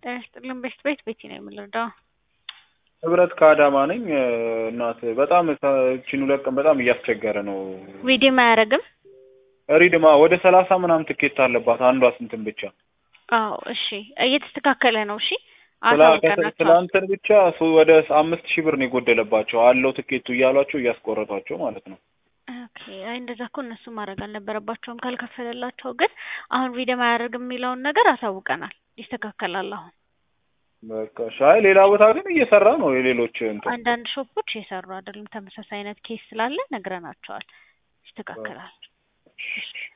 ጤና ይስጥልን ቤት ቤት ቤቲ ነው የምንረዳው። ህብረት ከአዳማ ነኝ። እናት በጣም እቺን ሁለት ቀን በጣም እያስቸገረ ነው። ሪዲም አያደርግም። ሪድማ ወደ ሰላሳ ምናምን ትኬት አለባት አንዷ ስንትን ብቻ አዎ እሺ፣ እየተስተካከለ ነው። እሺ ስላ- አሳውቀናቸዋል። ትላንትን ብቻ ሱ- ወደ አምስት ሺህ ብር ነው የጎደለባቸው አለው ትኬቱ እያሏቸው እያስቆረጧቸው ማለት ነው። ኦኬ፣ አይ እንደዛ እኮ እነሱ ማድረግ አልነበረባቸውም ካልከፈለላቸው። ግን አሁን ሪዲም አያደርግም የሚለውን ነገር አሳውቀናል። ይስተካከላል አሁን በቃ ሻይ ሌላ ቦታ ግን እየሰራ ነው የሌሎች እንትን አንዳንድ ሾፖች የሰሩ አይደሉም። ተመሳሳይ አይነት ኬስ ስላለ ነግረናቸዋል። ይስተካከላል። እሺ።